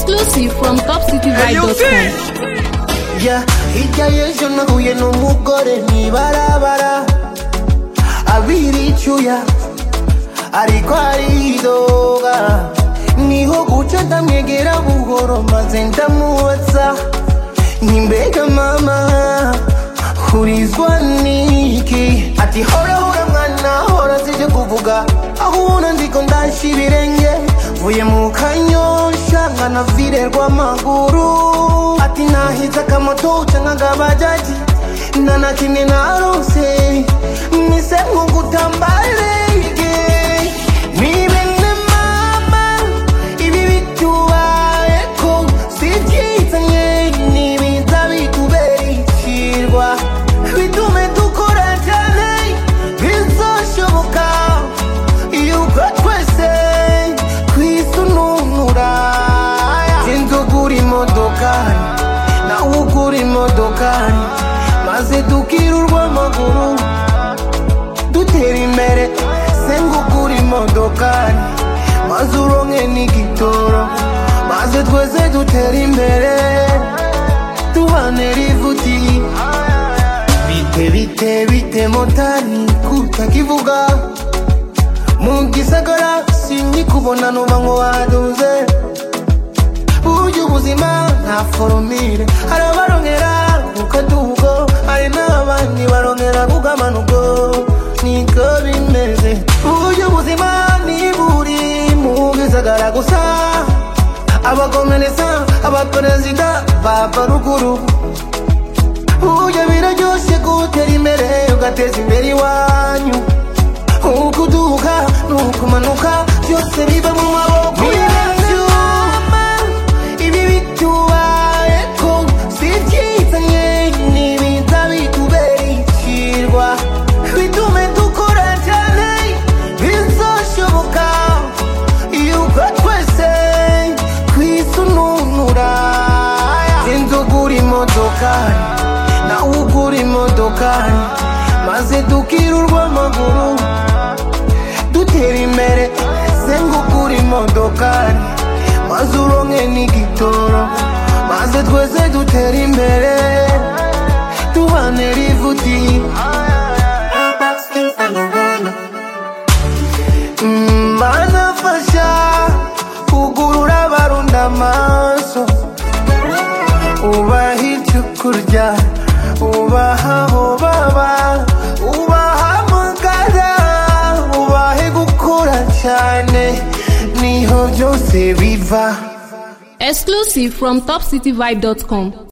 Exclusive from topcityvibe.com. ya hirya y'ejo nahuye n'umugore mwibarabara abiri icyuya ariko aridoga niho guca ndamwegera buhoro maze ndamubaza ntimbega mama hurizwa niki ati hora hora mwana hora sije kuvuga aho ubona ndiko ndasha ibirenge vuye mu kanyosha nkanavirerwa amaguru ati nahize akamoto canke agabajaji nta na kimwe narose mise nk'ugutambarege ni bene mama ibi bitubayeko si byiza nye nibiza bitubera ikirwa bitume dukora cyane bizoshoboka yuko twese twisununura sinzi ugura imodokari nawe ugura imodokari maze tukirurwa amaguru dutera imbere senga ugura imodokari maze uronke n'igitoro maze twese dutera imbere tubane rivuti bite bite bite motari kutakivuga mu gisagara sinkikubona nuba ngo waduze burya ubuzima nta foromire hari abarongera ku kadugo hari n'abandi barongera ku kamanugo niko bimeze burya ubuzima ni buri mu gisagara gusa abakomereza abaperezida bava ruguru burya biraryoshe gutera imbere ugateza imbere iwanyu ukuduka nukumanuka byose biva mu maboko yacu ibi bitubayeko si byiza nye nibiza bitubera ikirwa bitume dukora cyane bizoshoboka yuko twese twisununura sinzi ugura imodokari nawe ugura imodokari maze tukirurwa amaguru dutera imbere senga ugura imodokari maze uronke n'igitoro maze twese dutera imbere tubane rivuti Mm, banafasha kugurura abarunda amaso ubaha icyo kurya ubaha aho baba ubahamagara ubahe gukora cyane niho byose biva Exclusive from topcityvibe.com.